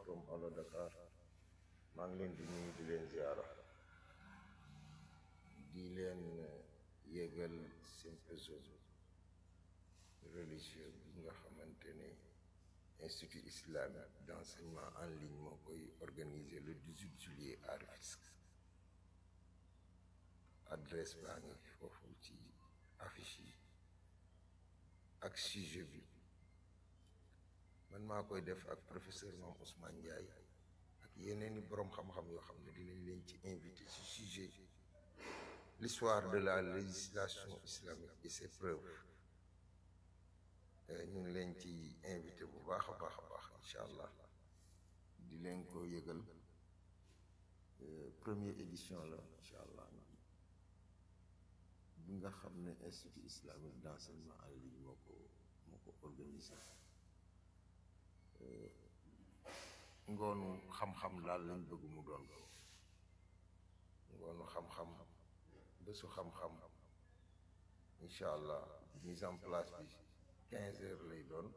from Allo Dakar maa ngi leen di nuyu di leen ziara di leen yëgal symposium religieux bi nga xamante ne institut islamique d'enseignement en ligne moo koy organiser le 18 juillet à Rufisque adresse baa ngi foofu ci affiche yi ak sujet bi man maa koy def ak professeur Mame Ousmane Ndiaye ak yeneeni boroom xam-xam yoo xam ne dinañ leen ci invité ci sujet l'histoire de la législation islamique et ses preuves ñu ngi leen ci invité bu baax a baax a baax incha allah di leen ko yëgal première édition la incha allah bi nga xam ne institut islamique d'enseignement en ligne moo ko moo ko organisé ngoonu xam-xam daal lañ bëgg mu doon ko ngoonu xam-xam bésu xam-xam incha allah mise en place bi quinze heures lay doon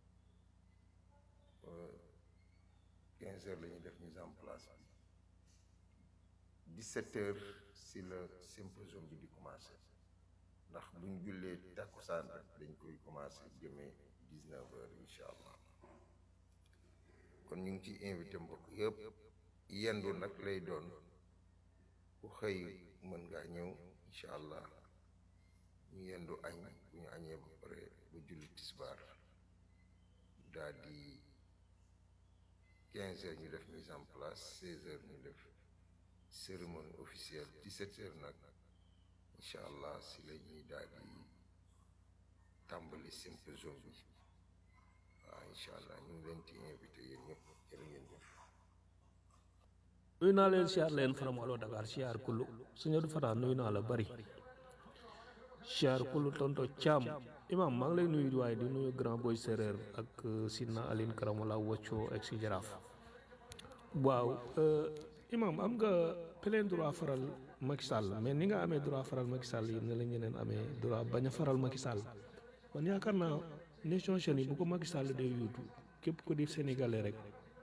quinze heures la ñuy def mise en place bi dix-sept heures si le symposium bi di commencé ndax buñ jullee tàkkusaan rek dañ koy commencé jëmee dix-neuf heures incha allah kon ñu ngi ci invité mbokk yëpp yendu nag lay doon ku xëy mën ngaa ñëw incha allah ñu yendu añ bu ñu añee ba pare ba julli tisbaar daal di quinze heures ñu def mise en place seize heures ñu def cérémonie officielle dix-sept heures nag incha allah si la ñuy daal di tàmbali symposium bi waaw incha allah ñu ngi leen ci invité yéen ñëpp jërë ngeen jëf nuyu naa leen siyaar leen from Allo Dakar siyaar kullu suñu du fataa nuyu naa la bari siyaar kullu tonto caam imam maa ngi lay nuyu waaye di nuyu grand boy séeréer ak Sidna Aline Karamala Wacco ak si jaraaf waaw imam am nga plein droit faral Macky Sall mais ni nga amee droit faral Macky Sall yi ne la ñeneen amee droit bañ a faral Macky Sall man yaakaar naa Nations Unies bu ko Macky Sall dee yuutu képp ko di sénégalais rek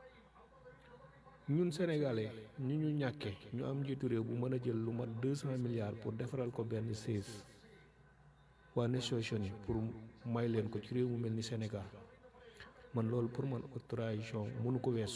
ñun sénégalais ñu ñu ñàkkee ñu am njiitu réew bu mën a jël lu mat deux cent milliards pour defaral ko benn siis waa Nations Unies pour may leen ko ci réew mu mel ni Sénégal man loolu pour man autorisation mënu ko weesu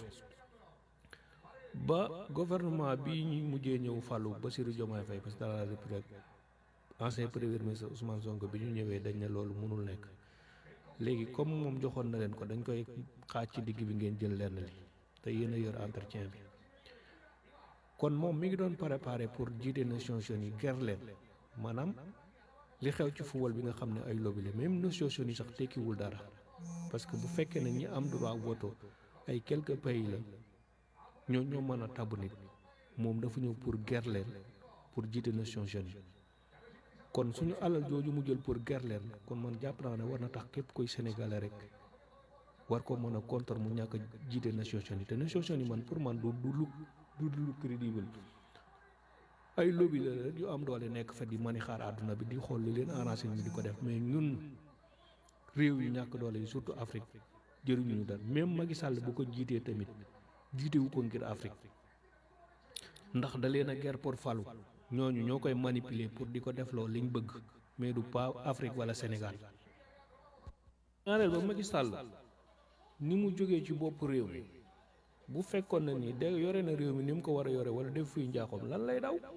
ba gouvernement bi ñu mujjee ñëw fàllu Bassirou Diomaye Faye président de la République ancien premier ministre Ousmane Sonko bi ñu ñëwee dañ ne loolu mënul nekk léegi comme moom joxoon na leen ko dañ koy xaaj ci digg bi ngeen jël lenn li te yéen a yor entretien bi kon moom mi ngi doon préparé pour jiite Nations Unies ger leen maanaam li xew ci football bi nga xam ne ay lobby la même Nations Unies sax tekkiwul dara parce que bu fekkee ne ñi am droit voto ay quelques pays la ñoo ñoo mën a tabb nit moom dafa ñëw pour ger leen pour jiite Nations Unies kon suñu alal jooju mu jël pour ger leen kon man jàpp naa ne war na tax képp koy sénégalais rek war ko mën a contre mu ñàkk a jiite Nations Unies te Nations Unies man pour man du du lu du lu crédible ay lobby la rek yu am doole nekk fa di mani xaar àdduna bi di xool li leen arrangé ñu di ko def mais ñun réew yu ñàkk doole yi surtout Afrique jëriñu ñu dara même Macky Sall bu ko jiitee tamit jiitewu ko ngir Afrique ndax da leen a guerre pour falu ñooñu ñoo koy manipuler pour di ko defloo liñ bëgg mais du pas Afrique wala Sénégal ñaareel ba Macky Sall ni mu jógee ci bopp réew mi bu fekkoon na ni de yore na réew mi ni mu ko war a yore wala def fuy njaaxoom lan lay daw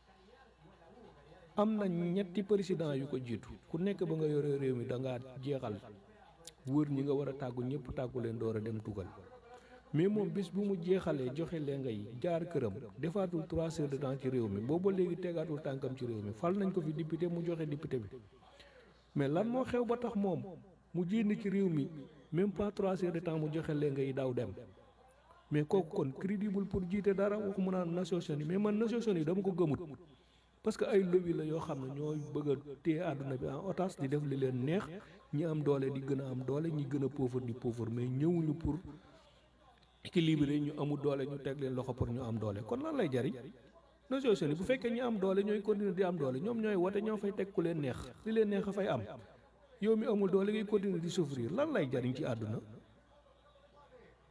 am na ñetti président yu ko jiitu ku nekk ba nga yore réew mi da ngaa jeexal wër ñi nga war a tàggu ñëpp tàggu leen door a dem tugal mais moom bis bu mu jeexalee joxe leen ngay jaar këram defaatul trois heures de temps ci réew mi booba léegi tegaatul tànkam ci réew mi fal nañ ko fi député mu joxe député bi mais lan moo xew ba tax moom mu jénn ci réew mi même pas trois heures de temps mu joxe leen ngay daw dem mais kooku kon crédible pour jiite dara waxu mu naan Nations Unies mais man Nations Unies dama ko gëmut parce que ay lobby la yoo xam ne ñooy bëgg a téye àdduna bi en otage di def li leen neex ñi am doole di gën a am doole ñi gën a pauvre di pauvre mais ñëwuñu pour équilibré ñu amul doole ñu teg leen loxo pour ñu am doole kon lan lay jariñ Nations Unies bu fekkee ñi am doole ñooy continuer di am doole ñoom ñooy wote ñoo fay teg ku leen neex li leen neex a fay am yow mi amul doole ngay continuer di souffrir lan lay jariñ ci àdduna